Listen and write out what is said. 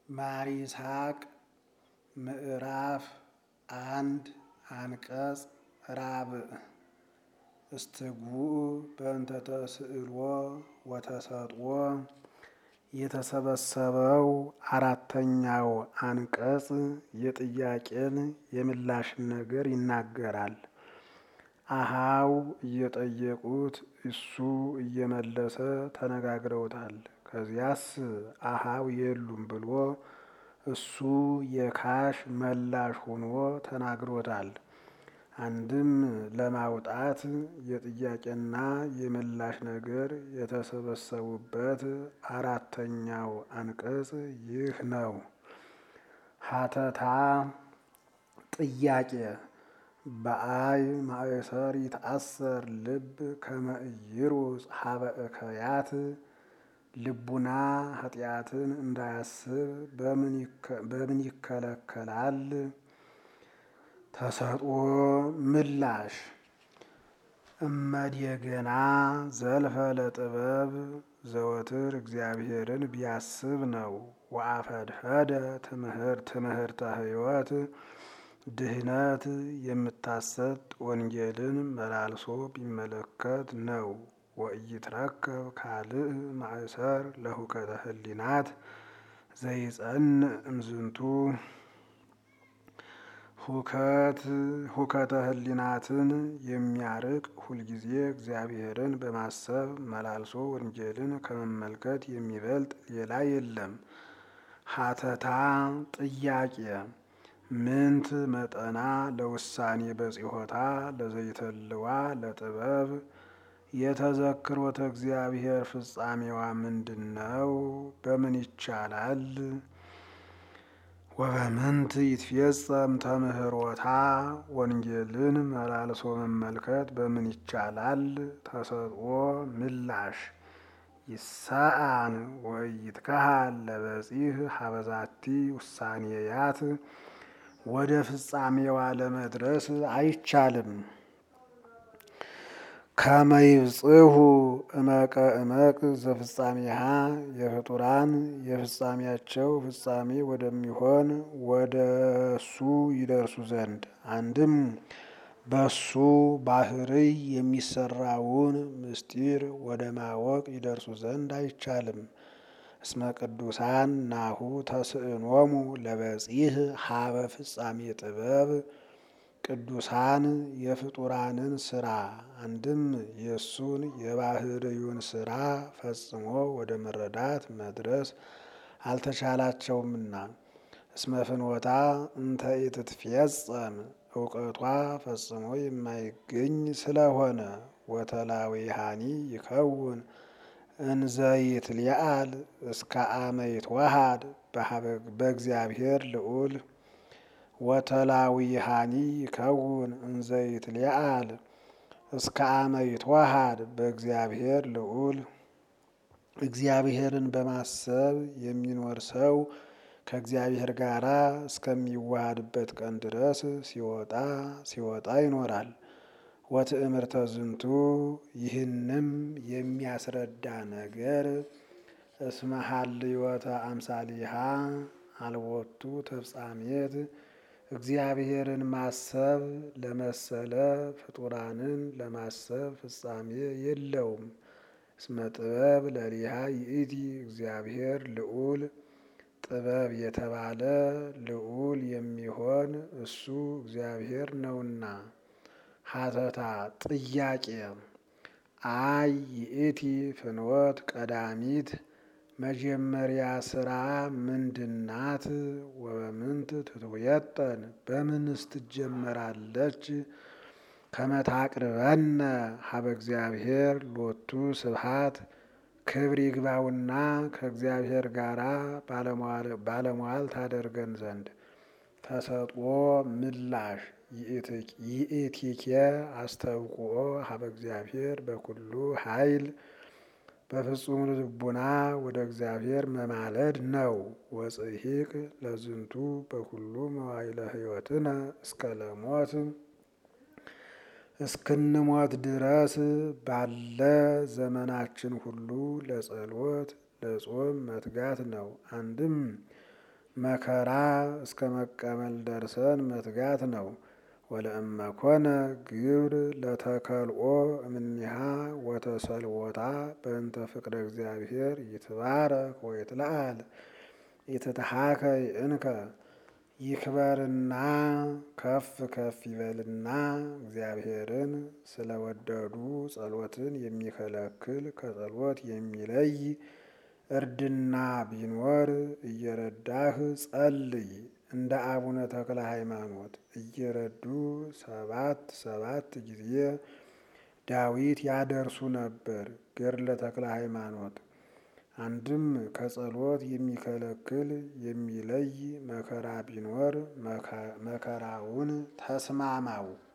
ማር ይስሐቅ ምዕራፍ አንድ አንቀጽ ራብዕ እስትጉዕ በእንተ ተስዕሎ ወተሰጥኦ የተሰበሰበው አራተኛው አንቀጽ የጥያቄን የምላሽን ነገር ይናገራል። አሃው እየጠየቁት እሱ እየመለሰ ተነጋግረውታል። ከዚያስ አሃው የሉም ብሎ እሱ የካሽ መላሽ ሆኖ ተናግሮታል። አንድም ለማውጣት የጥያቄና የምላሽ ነገር የተሰበሰቡበት አራተኛው አንቀጽ ይህ ነው። ሀተታ ጥያቄ በአይ ማእሰር ይትአሰር ልብ ከመ ኢይሩጽ ሀበ እከያት ልቡና ኃጢአትን እንዳያስብ በምን ይከለከላል? ተሰጥኦ ምላሽ እመድየገና ዘልፈ ለጥበብ ዘወትር እግዚአብሔርን ቢያስብ ነው። ወአፈድፈደ ትምህርተ ሕይወት ድህነት የምታሰጥ ወንጌልን መላልሶ ቢመለከት ነው። ወኢይትረከብ ካልእ ማእሰር ለሁከተ ህሊናት ዘይጸንዕ እምዝንቱ ሁከት ሁከተ ህሊናትን የሚያርቅ ሁልጊዜ እግዚአብሔርን በማሰብ መላልሶ ወንጌልን ከመመልከት የሚበልጥ ሌላ የለም። ሀተታ ጥያቄ ምንት መጠና ለውሳኔ በጽሖታ ለዘይተልዋ ለጥበብ የተዘክሮተ እግዚአብሔር ፍጻሜዋ ምንድን ነው? በምን ይቻላል? ወበምንት ይትፌጸም ተምህሮታ ወንጌልን መላልሶ መመልከት በምን ይቻላል? ተሰጥኦ ምላሽ ይሳአን ወኢይትከሃል ለበጺሕ ሀበዛቲ ውሳኔያት ወደ ፍጻሜዋ ለመድረስ አይቻልም። ከመይብጽሑ እመቀ እመቅ ዘፍጻሜሃ የፍጡራን የፍጻሜያቸው ፍጻሜ ወደሚሆን ወደ እሱ ይደርሱ ዘንድ አንድም በሱ ባህርይ የሚሰራውን ምስጢር ወደ ማወቅ ይደርሱ ዘንድ አይቻልም። እስመ ቅዱሳን ናሁ ተስዕኖሙ ለበጺሕ ሀበ ፍጻሜ ጥበብ ቅዱሳን የፍጡራንን ስራ አንድም የእሱን የባህርዩን ስራ ፈጽሞ ወደ መረዳት መድረስ አልተቻላቸውምና። እስመ ፍኖታ እንተ ኢትትፌጸም እውቀቷ ፈጽሞ የማይገኝ ስለሆነ ወተላዊሃኒ ይከውን እንዘይትሊአል እስከ አመ ይትወሃድ በእግዚአብሔር ልዑል ወተላዊሃኒ ይከውን እንዘይትሊአል እስከ አመ ይትወሃድ በእግዚአብሔር ልዑል እግዚአብሔርን በማሰብ የሚኖር ሰው ከእግዚአብሔር ጋር እስከሚዋሃድበት ቀን ድረስ ሲወጣ ሲወጣ ይኖራል። ወትእምርተ ዝንቱ ይህንም የሚያስረዳ ነገር እስመ ሀልዮተ አምሳሊሃ አልቦቱ ተፍጻሜት እግዚአብሔርን ማሰብ ለመሰለ ፍጡራንን ለማሰብ ፍጻሜ የለውም። እስመ ጥበብ ለሊሃ ይእቲ እግዚአብሔር ልዑል ጥበብ የተባለ ልዑል የሚሆን እሱ እግዚአብሔር ነውና። ሀተታ ጥያቄ አይ ይእቲ ፍኖት ቀዳሚት መጀመሪያ ስራ ምንድናት? ወበምንት ትትውየጠን በምንስ ትጀመራለች? ከመታቅርበነ ሀበ እግዚአብሔር ሎቱ ስብሃት ክብር ይግባውና ከእግዚአብሔር ጋራ ባለሟል ታደርገን ዘንድ። ተሰጥኦ ምላሽ ይእቲኬ አስተብቁኦ ሀበ እግዚአብሔር በኩሉ ኃይል በፍጹም ልቡና ወደ እግዚአብሔር መማለድ ነው። ወጽሒቅ ለዝንቱ በኩሉ መዋይለ ሕይወትነ እስከ ለሞት እስክንሞት ድረስ ባለ ዘመናችን ሁሉ ለጸሎት ለጾም መትጋት ነው። አንድም መከራ እስከ መቀበል ደርሰን መትጋት ነው። ወለእመኮነ ግብር ለተከልኦ እምኒሃ ወተሰልወታ በእንተ ፍቅረ እግዚአብሔር ይትባረክ ወይትለዓል ይትትሃከይ እንከ ይክበርና ከፍ ከፍ ይበልና እግዚአብሔርን ስለወደዱ ጸሎትን የሚከለክል ከጸሎት የሚለይ እርድና ቢኖር እየረዳህ ጸልይ። እንደ አቡነ ተክለ ሃይማኖት እየረዱ ሰባት ሰባት ጊዜ ዳዊት ያደርሱ ነበር። ገድለ ተክለ ሃይማኖት አንድም ከጸሎት የሚከለክል የሚለይ መከራ ቢኖር መከራውን ተስማማው።